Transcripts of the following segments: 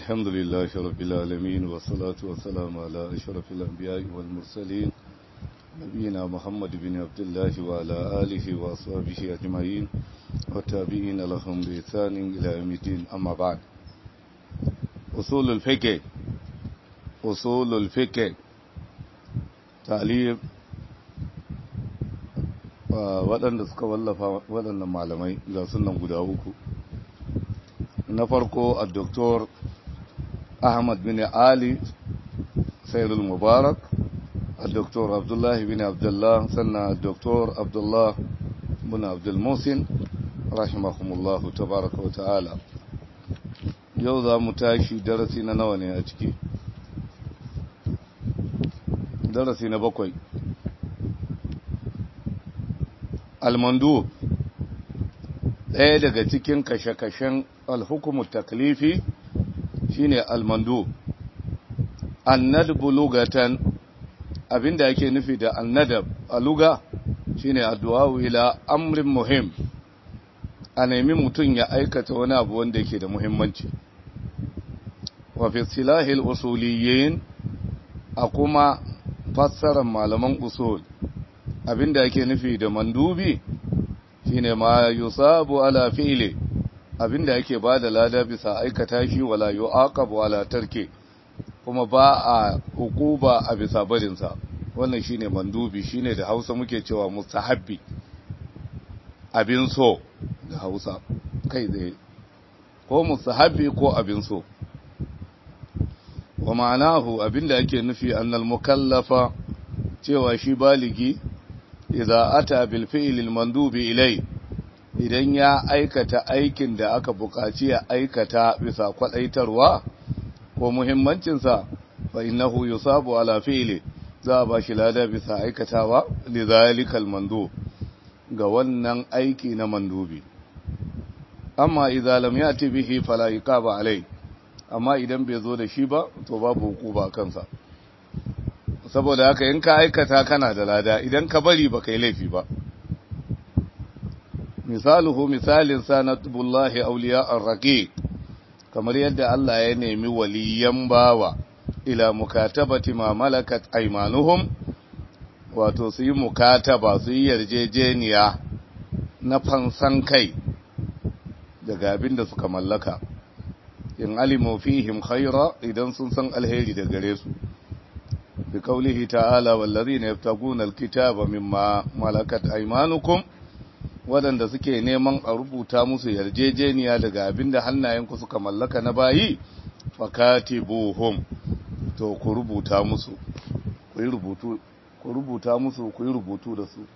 الحمد لله رب العالمين والصلاة والسلام على أشرف الأنبياء والمرسلين نبينا محمد بن عبد الله وعلى آله وأصحابه أجمعين والتابعين لهم بإحسان إلى يوم الدين أما بعد أصول الفقه أصول الفقه تعليم waɗanda suka wallafa waɗannan malamai ga sunan guda uku na farko a doktor ahmad bin ali sayrul mubarak a doktor abdullahi bin abdullah sannan a doktor abdullah bin abdulmusin rahimahumullahu tabaraka wa ta'ala yau za mu tashi darasi na nawa ne a ciki darasi na bakwai almandu ɗaya daga cikin kashe-kashen alhukumu taklifi shine almandu annadab lugatan abinda yake nufi da annadab a luga shine addu'a ila amrin muhim a nemi mutum ya aikata wani abu wanda yake da muhimmanci wa fi silahil usuliyyin a kuma fassarar malaman usul abinda yake nufi da mandubi shine ma yusabu ala fi'li abinda yake bada lada bisa aikata shi wala yu'aqabu ala tarki kuma ba a hukuba a bisa barin sa wannan shine mandubi shine da Hausa muke cewa mustahabbi abin so da Hausa kai tsaye ko mustahabbi ko abin so wa ma'anahu abinda yake nufi annal mukallafa cewa shi baligi idza ata bil fi'l al mandubi ilai idan ya aikata aikin da aka buƙaci ya aikata bisa kwadaitarwa ko muhimmancin sa fa innahu yusabu ala fi'li za ba shi lada bisa aikatawa lidhalikal mandub ga wannan aiki na mandubi amma idza lam yati bihi fala iqaba alai amma idan bai zo da shi ba to babu hukuma kansa saboda haka in ka aikata kana da lada idan ka bari ba kai laifi ba misaluhu misalin sanatullahi awliya ar-raqiq kamar yadda Allah ya nemi waliyan bawa ila mukatabati ma malakat aymanuhum wato su yi mukataba su yi yarjejeniya na fansan kai daga abin da suka mallaka in alimu fihim khaira idan sun san alheri da gare su بقوله تعالى والذين يبتغون الكتاب مما ملكت ايمانكم wadanda suke neman a rubuta musu yarjejeniya daga abinda hannayenku suka mallaka na bayi fakatibuhum to ku rubuta musu ku yi rubutu ku rubuta musu ku yi rubutu da su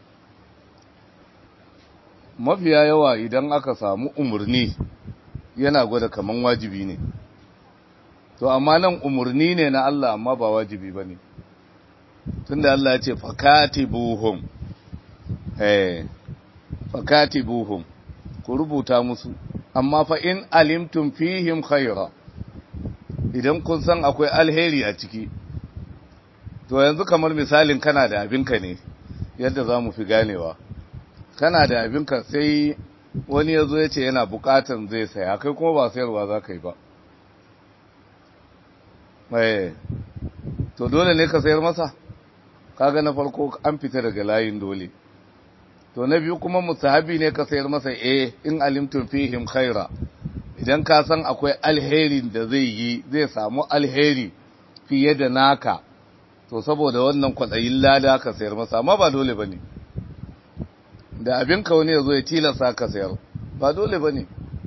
mafiya yawa idan aka samu umarni yana gwada kaman wajibi ne to amma nan umarni ne na Allah amma ba wajibi ba ne tunda Allah ya ce fakatibuhum eh fakatibuhum ku rubuta musu amma fa in alimtum fihim khaira idan kun san akwai alheri a ciki to yanzu kamar misalin kana da abinka ne yadda za mu fi ganewa kana da abinka sai wani ya zo ya ce yana bukatan zai saya kai kuma ba sayarwa za ka yi ba to dole ne ka sayar masa kaga na farko an fita daga layin dole to na biyu kuma musahabi ne ka sayar masa eh in alimtum fihim khaira idan ka san akwai alheri da zai yi zai samu alheri fiye da naka to saboda wannan kwadayin lada ka sayar masa amma ba dole bane da abin ka wani yazo ya tilasa ka sayar ba dole bane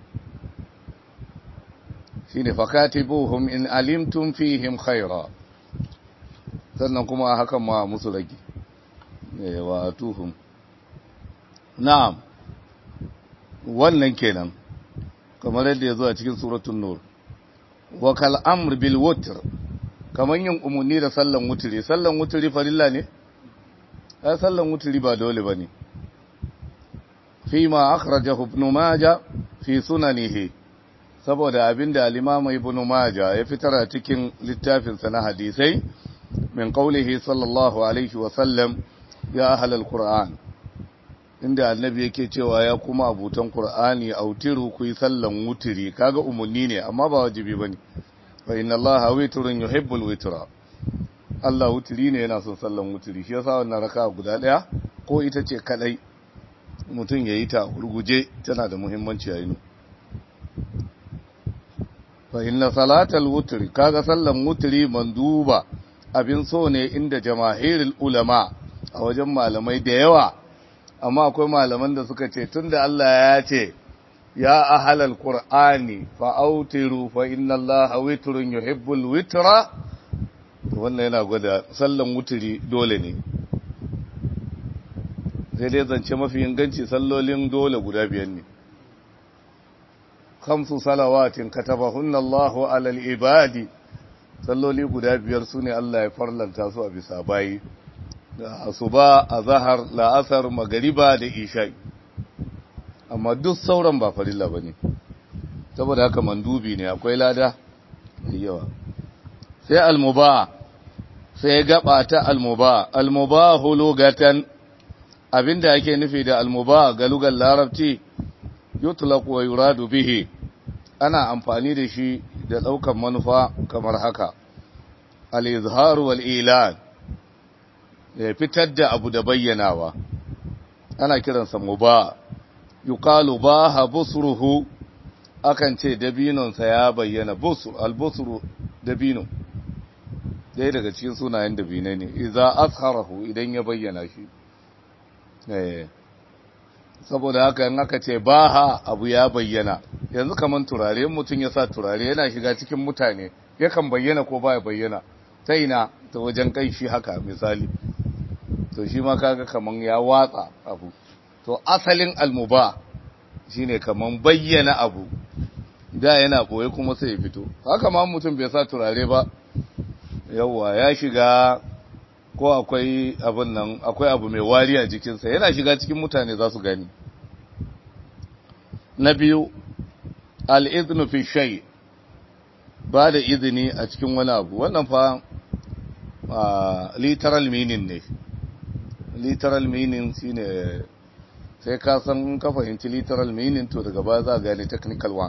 shine fakatibuhum in alimtum fihim khaira sannan kuma hakan ma musu rage wa atuhum na'am wannan kenan kamar yadda yazo a cikin suratul nur wa kal amr bil wutr kaman yin umunni da sallan wutri sallan wutri farilla ne ai sallan wutri ba dole bane fi ma akhrajahu ibn majah fi sunanihi saboda abinda al-Imam Ibn Majah ya fitar a cikin littafinsa na hadisai min qaulihi sallallahu alaihi wa sallam ya ahlal Qur'an inda annabi yake cewa ya kuma abutan Qur'ani autiru ku yi sallan wutiri kaga umunni ne amma ba wajibi bane fa inna allaha witrun yuhibbul witra Allah wutiri ne yana son sallan wutiri shi yasa wannan raka guda daya ko ita ce kadai mutum yayi ta urguje tana da muhimmanci a yinu fa inna salatal wutri kaga sallan wutri manduba abin so ne inda jamahirul ulama a wajen malamai da yawa amma akwai malaman da suka ce tunda Allah ya ce ya ahlal qur'ani fa autiru fa inna allaha witrun yuhibbul witra wannan yana gwada sallan wutri dole ne sai dai zance mafi inganci sallolin dole guda biyar ne khamsu salawatin katabahunna Allahu alal ibadi salloli guda biyar sune Allah ya farlanta su a bisa bayi da asuba azhar la'asar magariba da isha'i amma duk sauran ba farilla bane saboda haka mandubi ne akwai lada yawa sai almuba sai gaba ta almuba almubahu lugatan abinda ake nufi da almuba ga lugar larabci yutlaq wa yuradu bihi ana amfani da shi da daukan manufa kamar haka al-izhar wal ilan ya fitar da abu da bayyanawa ana kiransa muba yuqalu baha busruhu akan ce dabinonsa ya bayyana busru al-busru dabino dai daga cikin sunayen dabinai ne idza azharahu idan ya bayyana shi eh saboda haka in aka ce baha abu ya bayyana yanzu kaman turare mutum ya sa turare yana shiga cikin mutane yakan bayyana ko baya bayyana ta ina ta wajen kai shi haka misali to shi ma kaga kaman ya watsa abu to asalin almuba shine kaman bayyana abu da yana koyi kuma sai ya fito haka ma mutum bai sa turare ba yawwa ya shiga ko akwai abin nan akwai abu mai wari a jikinsa yana shiga cikin mutane za su gani na biyu al'iznu fi shay ba da izini a cikin wani abu wannan fa literal meaning ne literal meaning shine sai ka san ka fahimci literal meaning to daga baya za gane technical one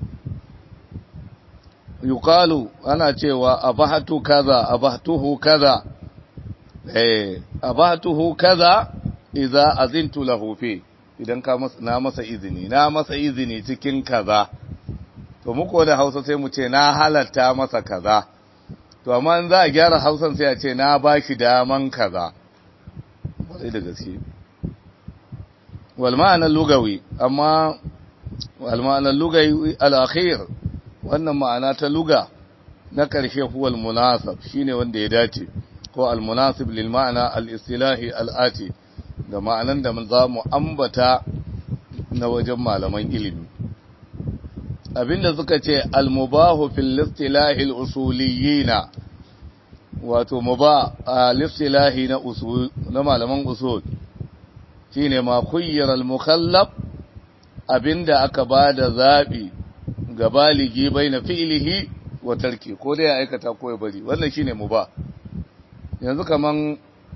yuqalu ana cewa abahatu kaza abahtuhu kaza eh abahtuhu kaza idza azintu lahu fi idan ka masa na masa izini na masa izini cikin kaza to muko da Hausa sai mu ce na halatta masa kaza to amma in za a gyara Hausan sai a ce na bashi daman kaza sai da gaske wal ma'ana lugawi amma wal ma'ana lugawi al-akhir wannan ma'ana ta luga na ƙarshe huwal munasab shine wanda ya dace ko al-munasib lil ma'ana al-istilahi al-ati da ma'anan da za mu ambata na wajen malaman ilimi abinda suka ce al-mubahu fil istilahi al-usuliyina wato mubah al-istilahi na usul na malaman usul shine ma khuyyara al-mukhallaf abinda aka bada zabi ga baligi bai na fi'ilihi wa tarki ko dai ya aikata ko ya bari wannan shine mu ba yanzu kaman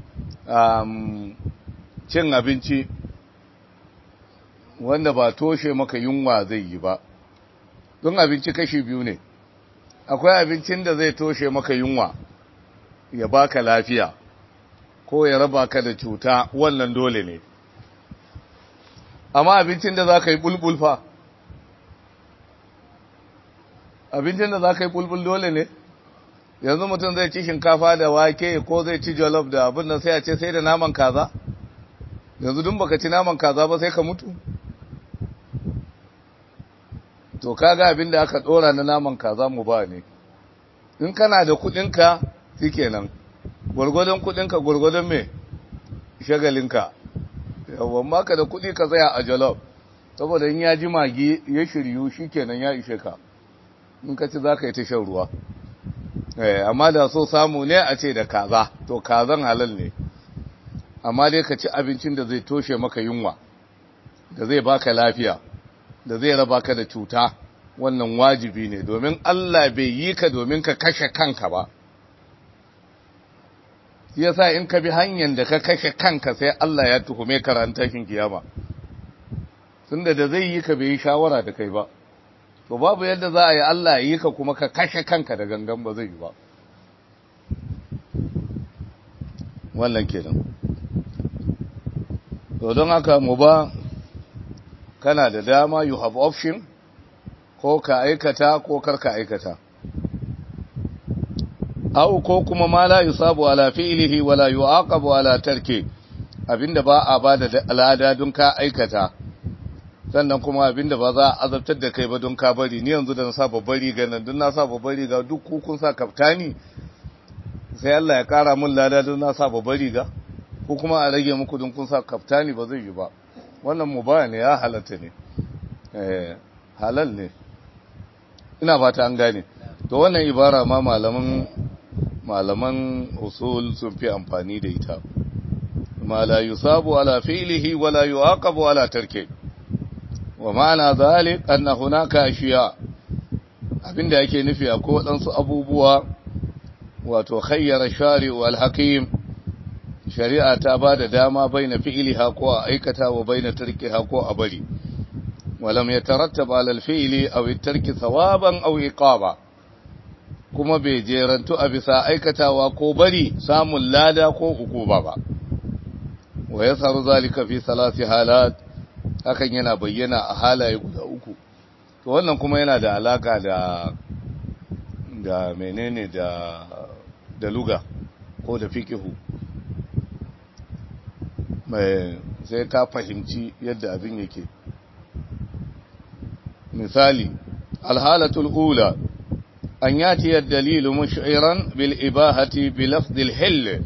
cin abinci wanda ba toshe maka yunwa zai yi ba don abinci kashi biyu ne akwai abincin da zai toshe maka yunwa ya baka lafiya ko ya raba ka da cuta wannan dole ne amma abincin da za ka yi bulbul fa abincin da za ka yi bulbul dole ne yanzu mutum zai ci shinkafa da wake ko zai ci jollof da abin da sai a ce sai da naman kaza yanzu dun baka ci naman kaza ba sai ka mutu to kaga abin da aka dora na naman kaza mu ba ne in kana da kudinka shikenan gurgurdan kudinka gurgurdan me shagalinka yawon maka da kudi ka tsaya a jollof saboda in ya ji magi ya shiryu shikenan ya ishe ka in ka ci za ka yi ta shan ruwa amma da so samu ne a ce da kaza to kazan halal ne amma dai ka ci abincin da zai toshe maka yunwa da zai baka lafiya da zai raba ka da cuta wannan wajibi ne domin Allah bai yi ka domin ka kashe kanka ba yasa in ka bi hanyar da ka kashe kanka sai Allah ya tuhume ka ran tashin kiyama tunda da zai yi ka bai yi shawara da kai ba to babu yadda za a yi Allah ya yi ka kuma ka kashe kanka da gangan ba zai yi ba wannan kenan to don haka mu ba kana da dama you have option ko ka aikata ko kar ka aikata au ko kuma ma la yusabu ala fi'lihi wala yu'aqabu ala tarki abinda ba a bada al'ada don ka aikata sannan kuma abinda ba za a azabtar da kai ba don ka bari ni yanzu da na sa babbar riga nan don na sa babbar riga duk kun sa kaftani sai Allah ya kara mun lada don na sa babbar riga ko kuma a rage muku don kun sa kaftani ba zai yi ba wannan mubaya ne ya halatta ne eh halal ne ina fata an gane to wannan ibara ma malaman malaman usul sun fi amfani da ita ma la yusabu ala fi'lihi wa la yu'aqabu ala tarki wa ma'ana zalik anna hunaka ashiya abinda yake nufi akwai wadansu abubuwa wato khayyara shari'u al-hakim shari'a ta ba da dama baina fi'liha ko a aikata wa baina tarkiha ko a bari walam yatarattab ala al-fi'li aw at-tarki thawaban aw iqaba kuma bai jerantu a bisa aikatawa ko bari samun lada ko hukuma ba wa yasaru zalika fi salasi halat hakan yana bayyana a halaye guda uku to wannan kuma yana da alaka da da menene da da luga ko da fikihu mai sai ka fahimci yadda abin yake misali alhalatul ula أن يأتي الدليل مشعرا بالإباهة بلفظ الحل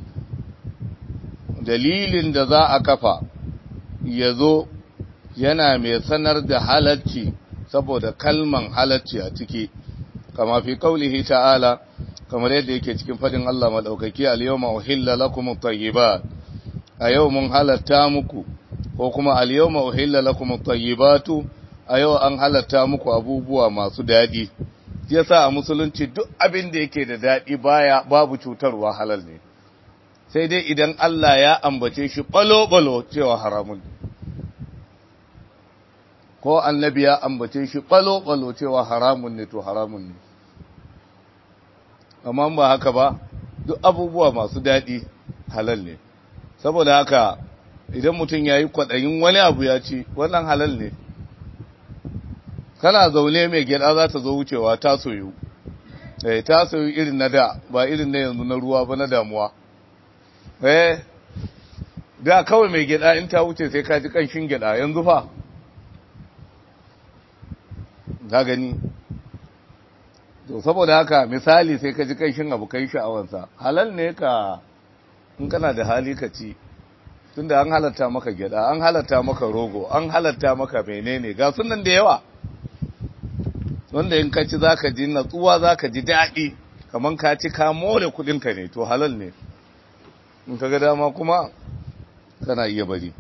دليل دذا أكفى يذو yana mai sanar da halacci saboda kalman halacci a ciki kama fi kaulihi ta'ala kamar yadda yake cikin fadin Allah madaukaki al-yawma uhilla lakum at-tayyibat a yau mun halatta muku ko kuma al-yawma uhilla lakum at-tayyibatu a yau an halatta muku abubuwa masu dadi yasa a musulunci duk abin da yake da daɗi baya babu cutarwa halal ne sai dai idan Allah ya ambace shi balo-balo cewa haramun ko annabi ya ambace shi balo-balo cewa haramun ne to haramun ne amma ba haka ba duk abubuwa masu daɗi halal ne saboda haka idan mutum ya yi kwaɗayin wani abu ya ci wannan halal ne kana zaune mai gyada za ta zo wucewa ta soyu eh ta soyu irin na da ba irin na yanzu na ruwa ba na damuwa eh da kawai mai gyada in ta wuce sai ka ji kanshin gyada yanzu fa ka gani to saboda haka misali sai ka ji kanshin abu kai sha'awansa halal ne ka in kana da hali ka ci tunda an halatta maka gyada an halatta maka rogo an halatta maka menene ga sunan da yawa wanda in ka ci za ka ji natsuwa za ka ji daɗi kamar ka ci ka more kudinka ne to halal ne in ka ga dama kuma kana iya bari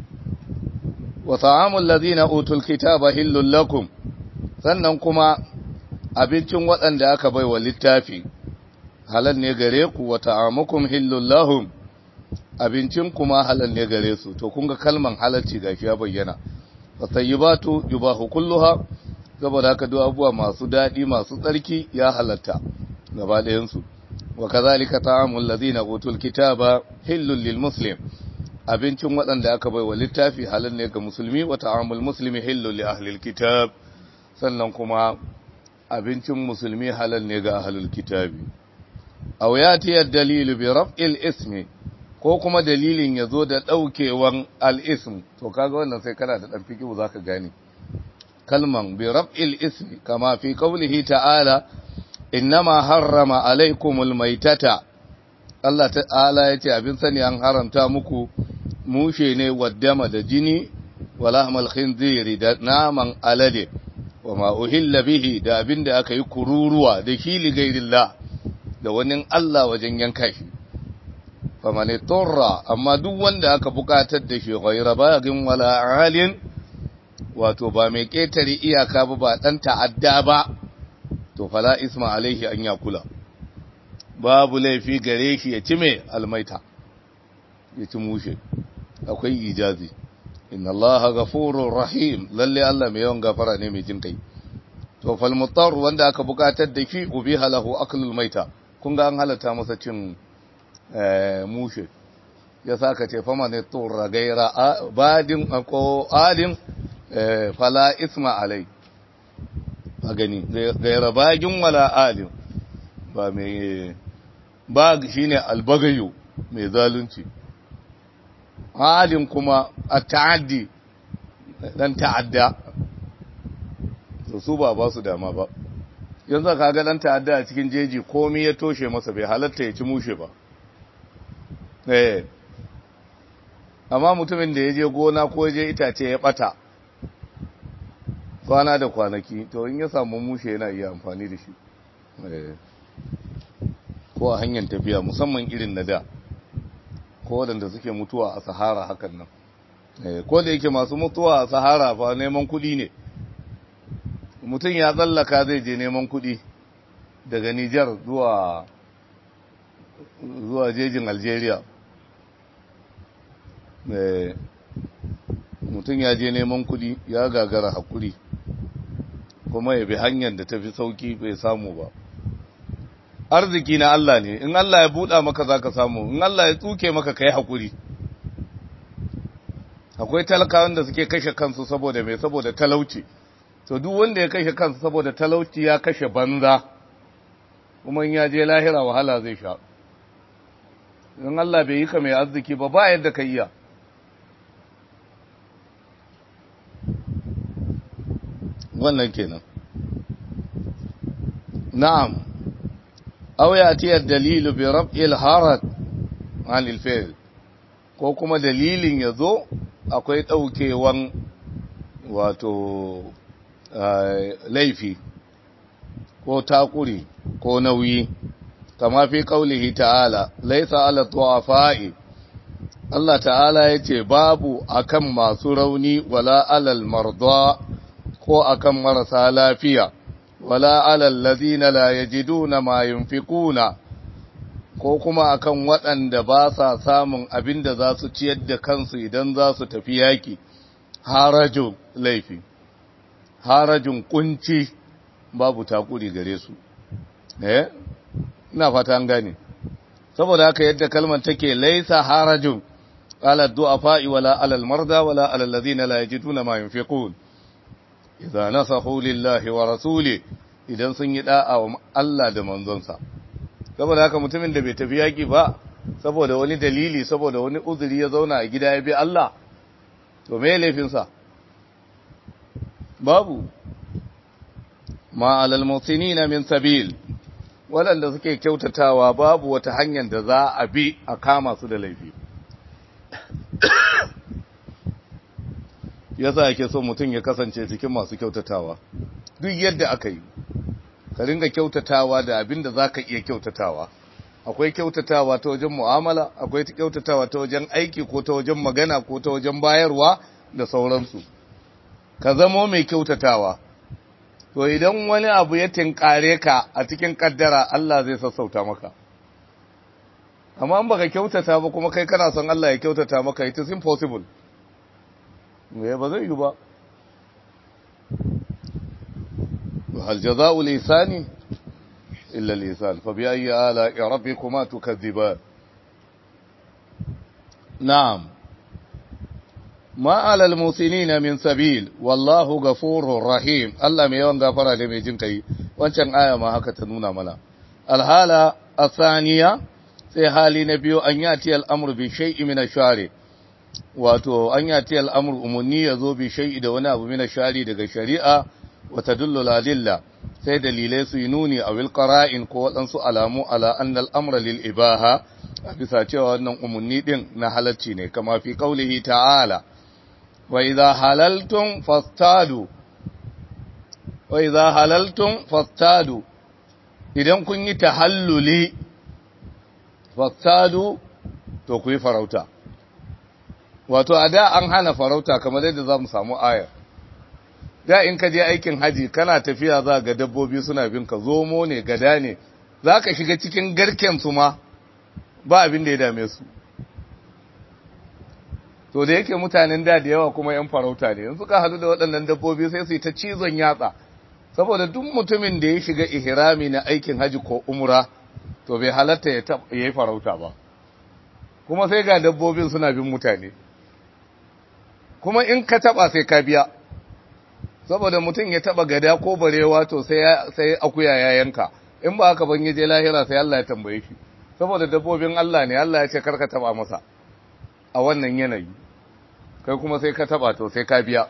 wa ta'amul ladina utul kitaba hillul lakum sannan kuma abincin waɗanda aka bai wa littafi halal ne gare ku wa ta'amukum hillul lahum abincin kuma halal ne gare su to kun ga kalman halalci gashi ya bayyana wa tayyibatu yubahu kulluha saboda haka duk abubuwa masu daɗi masu tsarki ya halatta gaba ɗayansu wa kazalika ta'amul ladina utul kitaba hillul lil muslim abincin waɗanda aka bai wa littafi halal ne ga musulmi wa ta'amul muslimi hillul li ahlil kitab sannan kuma abincin musulmi halal ne ga ahlul kitabi aw yati ad-dalil bi raf'il ismi ko kuma dalilin yazo da daukewan al-ism to kaga wannan sai kana da dan fikihu zaka gane kalman bi raf'il ismi kama fi qawlihi ta'ala innama harrama alaykumul maitata Allah ta'ala yace abin sani an haramta muku mushe ne waddama da jini walahmal khinziri da naman alade wama uhilla bihi da abin da aka yi kururuwa da shi li gairillah da wani Allah wajen yanka shi famane turra amma duk wanda aka bukatar da shi ghaira bagin wala alin wato ba mai ƙetare iyaka ba ba ɗan ta'adda ba, to fala isma alaihi an ya kula, babu laifi gare shi ya ci mai almaita, ya ci mushe, akwai ijazi, inna Allah gafurur rahim, lalle Allah mai yawan gafara ne mai jin kai. to fal mutar wanda aka bukatar da shi ubiha lahu aklul maita kun ga an halatta masa cin mushe ya saka ce fama ne turra gaira badin ko adin fala isma alai a gani gaira bagin wala adin ba mai ba shine albagayo mai zalunci adin kuma a ta'addi dan ta'adda to su ba ba su dama ba yanzu ka ga dan ta'adda a cikin jeji komai ya toshe masa bai halatta ya ci mushe ba eh amma mutumin da ya je gona ko je itace ya bata kwana da kwanaki to in ya samu mushe yana iya amfani da shi ko a hanyar tafiya musamman irin na da ko waɗanda suke mutuwa a sahara hakan nan ko da yake masu mutuwa a sahara fa neman kuɗi ne mutum ya tsallaka zai je neman kuɗi daga Nijar zuwa zuwa jejin Algeria mutum ya je neman kuɗi ya gagara hakuri kuma ya bi hanyar da tafi sauki bai samu ba arziki na Allah ne in Allah ya buɗa maka za ka samu in Allah ya tsuke maka ka yi hakuri akwai talakawan da suke kashe kansu saboda mai saboda talauci to duk wanda ya kashe kansu saboda talauci ya kashe banza kuma in ya je lahira wahala zai sha in Allah bai yi ka mai arziki ba ba yadda ka iya wannan kenan na'am aw yati ad-dalilu bi rab'il harad an al-fi'l ko kuma dalilin yazo akwai daukewan wato laifi ko takuri ko nauyi kama fi kaulihi ta'ala laisa ala tuwafa'i Allah ta'ala ya ce babu akan masu rauni wala alal marda ko akan marasa lafiya wala alal ladina la yajiduna ma yunfikuna ko kuma akan waɗanda ba sa samun abin da za su ciyar da kansu idan za su tafi yaki harajun laifi harajin kunci babu takuri gare su eh ina fata an gane saboda haka yadda kalmar take laisa harajun ala du'afa'i wala ala al-marda wala ala alladhina la yajiduna ma yunfiqun idza nasahu lillahi wa rasuli idan sun yi da'a wa Allah da manzonsa saboda haka mutumin da bai tafi yaki ba saboda wani dalili saboda wani uzuri ya zauna a gida ya bi Allah to me laifinsa babu ma alal mutinina min sabil waɗanda suke kyautatawa babu wata hanyar da za a bi a kama su da laifi yasa yake so mutum ya kasance cikin masu kyautatawa duk yadda aka yi ka ringa kyautatawa da abin da za ka iya kyautatawa akwai kyautatawa ta wajen mu'amala akwai kyautatawa ta wajen aiki ko ta wajen magana ko ta wajen bayarwa da sauransu ka zamo mai kyautatawa to idan wani abu ya tinkare ka a cikin kaddara Allah zai sassauta maka amma in baka kyautata ba kuma kai kana son Allah ya kyautata maka it is impossible me ba zai yi ba hal jazaa'u lisani illa lisan fa bi ayyi ala rabbikuma tukazziban na'am ma alal musinina min sabil wallahu ghafurur rahim Allah mai yawan gafara da mai jin kai wancan aya ma haka ta nuna mana alhala asaniya sai hali na biyu an yati al'amru bi shay'i min ash-shari wato an yati al'amru umunni yazo bi shay'i da wani abu min ash-shari daga shari'a wa tadullu ladilla sai dalilai su yi nuni a wil qara'in ko wadansu alamu ala anna al-amra lil ibaha bisa cewa wannan umunni din na halacci ne kama fi qaulihi ta'ala وإذا حللتم فاصطادوا وإذا حللتم فاصطادوا idan kun yi tahalluli fasadu to ku yi farauta wato a da an hana farauta kamar yadda za mu samu ayar da in ka je aikin haji kana tafiya za ga dabbobi suna bin ka zomo ne gada ne za ka shiga cikin garken su ma ba abin da ya dame su to da yake mutanen da da yawa kuma yan farauta ne yanzu ka hadu da waɗannan dabbobi sai su yi ta cizon yatsa saboda duk mutumin da ya shiga ihrami na aikin haji ko umra to bai halatta ya yi farauta ba kuma sai ga dabbobin suna bin mutane kuma in ka taba sai ka biya saboda mutum ya taba gada ko barewa to sai sai akuya ya yanka in ba haka ban yaje lahira sai Allah ya tambaye shi saboda dabbobin Allah ne Allah ya ce karka taba masa a wannan yanayi kai kuma sai ka taba to sai ka biya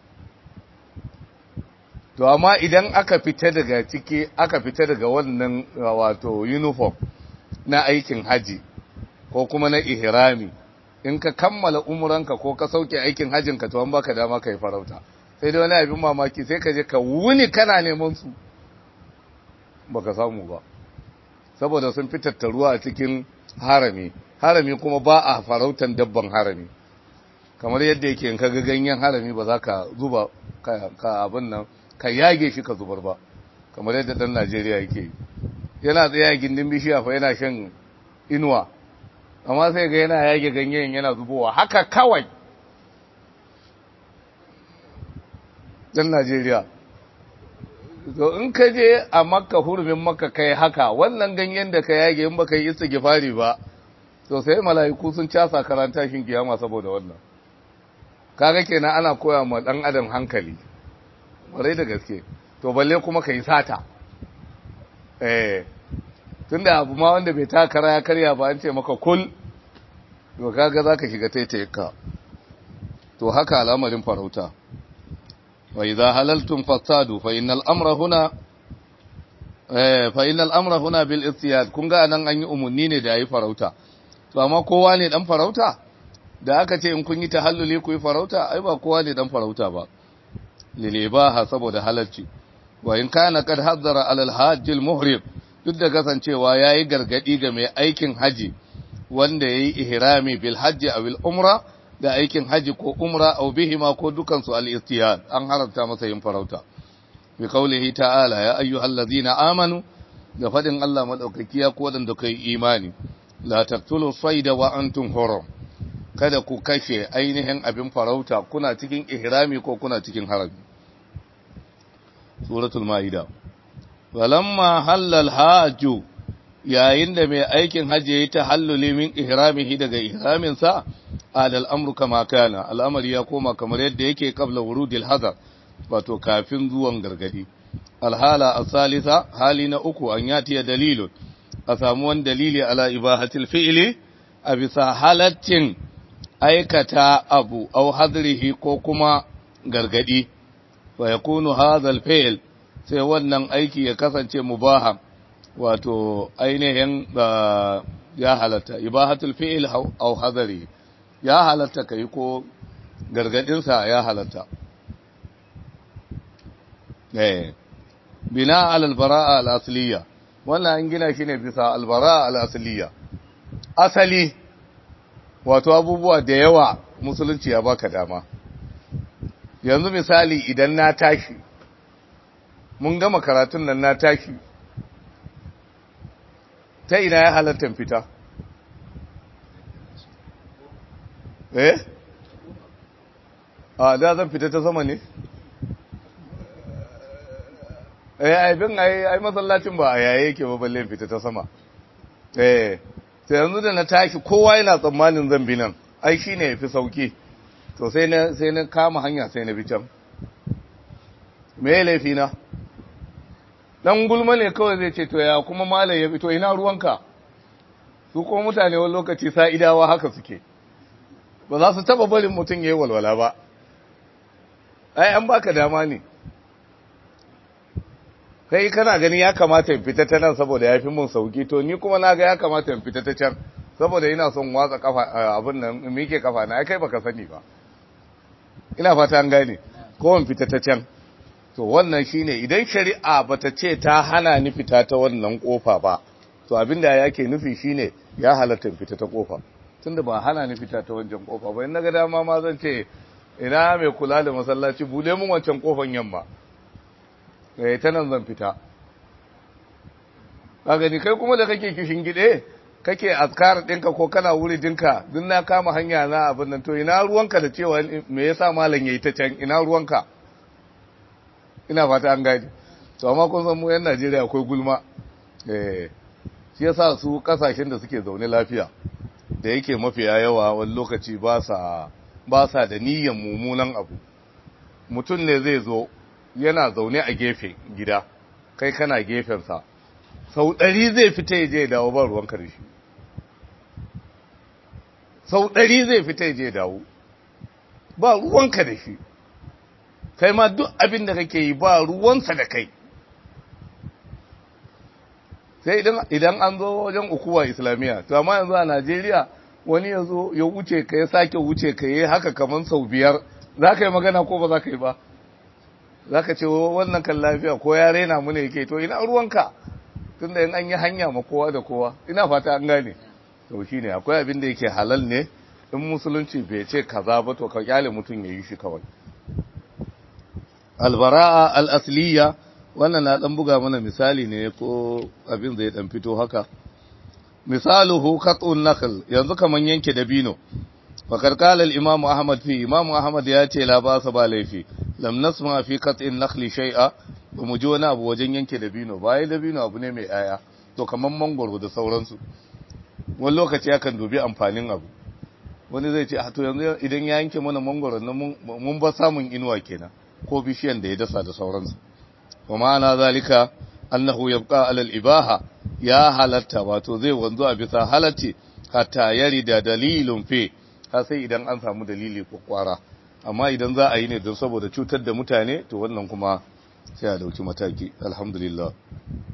to amma idan aka fita daga ciki aka fita daga wannan wato uniform na aikin haji ko kuma na ihrami in ka kammala umuranka ko ka sauke aikin hajinka to an baka dama kai farauta sai dai wani abin mamaki sai ka je ka wuni kana neman su baka samu ba saboda sun fi tattaruwa a cikin harami harami kuma ba a farautan dabban harami kamar yadda yake in ka ga ganyen harami ba za ka zuba ka abin nan ka yage shi ka zubar ba kamar yadda dan Najeriya yake yana tsaye a gindin bishiya fa yana shan inuwa amma sai ga yana yage ganyen yana zubowa haka kawai dan Najeriya to in ka je a makka hurumin makka kai haka wannan ganyen da ka yage in baka yi istighfari ba to sai mala'iku sun casa karanta shin kiyama saboda wannan kaga kenan ana koya ma dan adam hankali ƙwarai da gaske to balle kuma ka yi sata eh tun da abu ma wanda bai takara ya karya ba an ce maka kul to kaga za ka shiga taitayinka to haka al'amarin farauta wa idza halaltum fasadu fa innal amra huna eh fa innal amra huna bil istiyad kun ga anan an yi umunni ne da yi farauta to amma kowa ne dan farauta da aka ce in kun yi tahalluli ku yi farauta ai ba kowa ne dan farauta ba lilibaha saboda halarci wa in kana kad haddara alal hajj al muhrim duk da kasancewa yayi gargadi ga mai aikin haji wanda yayi ihrami bil hajj aw al umra da aikin haji ko umra aw bihima ko dukan su al istiyad an haramta masa yin farauta bi qawlihi ta'ala ya ayyuhallazina amanu da fadin Allah madaukaki ya ko wadanda kai imani la taqtulu sayda wa antum hurum kada ku kashe ainihin abin farauta kuna cikin ihrami ko kuna cikin harami suratul maida walamma halal hajju yayin da mai aikin haji yayi tahalluli min ihramihi daga ihramin sa adal amru kama kana al'amari ya koma kamar yadda yake qabla wurudil hadar wato kafin zuwan gargadi alhala asalisa hali na uku an yati dalilun a samu wani dalili ala ibahatil fi'li a bisa halaccin aikata abu au hadrihi ko kuma gargadi wa yakunu hadha al-fi'l sai wannan aiki ya kasance mubaha wato ainihin ya halatta ibahatul fi'l au hadri ya halatta kai ko gargadin sa ya halatta eh bina ala al-bara'a al-asliya wannan an gina shi ne bisa al-bara'a al-asliya asali wato abubuwa da yawa musulunci ya baka dama yanzu misali idan na tashi mun gama karatun nan na tashi ta ina ya halatta fita eh a da zan fita ta sama ne eh aibin ai masallacin ba a yaye yake ba balle fita ta sama eh sai yanzu da na tashi kowa yana tsammanin zan bi nan ai shine yafi sauki to sai na sai na kama hanya sai na bi can me laifi na dan gulma ne kawai zai ce to ya kuma malai ya fito ina ruwanka su kuma mutane wani lokaci sa'idawa haka suke ba za su taba barin mutum yayi walwala ba ai an baka dama ne kai kana gani ya kamata in fita ta nan saboda ya fi mun sauki to ni kuma na ga ya kamata in fita ta can saboda ina son watsa kafa abin nan in mike kafa na kai baka sani ba ina fata an gane ko in fita ta can to wannan shine idan shari'a bata ce ta hana ni fita ta wannan kofa ba to abinda yake nufi shine ya halatta fita ta kofa tunda ba hana ni fita ta wancan kofa ba in naga dama ma zan ce ina mai kula da masallaci bude mun wancan kofan yamma eh ta nan zan fita kaga ni kai kuma da kake kishin gide kake azkar ɗinka ko kana wuri dinka duk na kama hanya na abin nan to ina ruwanka da cewa me yasa malam yayi ta can ina ruwanka ina fata an gani to amma kun san mu yan Najeriya akwai gulma eh shi yasa su kasashen da suke zaune lafiya da yake mafiya yawa wani lokaci ba sa ba sa da niyyar mummunan abu mutum ne zai zo yana zaune a gefe gida kai kana gefensa sau ɗari zai fita ya je dawo ba ruwan karshe sau ɗari zai fita ya je dawo ba ruwanka da shi kai ma duk abin da kake yi ba ruwansa da kai sai idan an zo wajen ukuwa islamiyya to amma yanzu a najeriya wani ya zo ya wuce ka ya sake wuce ka yi haka kamar sau biyar za ka yi magana ko ba za ka yi ba za ka ce wannan kan lafiya ko ya raina mu ne yake to ina ruwanka tun da yin an yi hanya ma kowa da kowa ina fata an gane to shi ne akwai abin da yake halal ne in musulunci bai ce kaza ba to ka kyale mutum ya yi shi kawai albara'a al'asliya wannan na dan buga mana misali ne ko abin zai dan fito haka misaluhu qat'un nakhl yanzu kaman yanke dabino fakar qala al-imam ahmad fi imam ahmad ya ce la ba sa ba laifi lam nasma fi qat'in nakhli shay'a ba mu ji wani abu wajen yanke dabino bai dabino abu ne mai aya to kaman mangoro da sauransu wani lokaci akan dubi amfanin abu wani zai ce a to yanzu idan ya yanke mana mangoro mun ba samun inuwa kenan ko bishiyan da ya dasa da sauransu wa ma'ana zalika annahu yabqa ala al-ibaha ya halatta wato zai wanzu a bisa halatti hatta yari da dalilun fe har sai idan an samu dalili ko kwara amma idan za a yi ne don saboda cutar da mutane to wannan kuma sai a dauki mataki alhamdulillah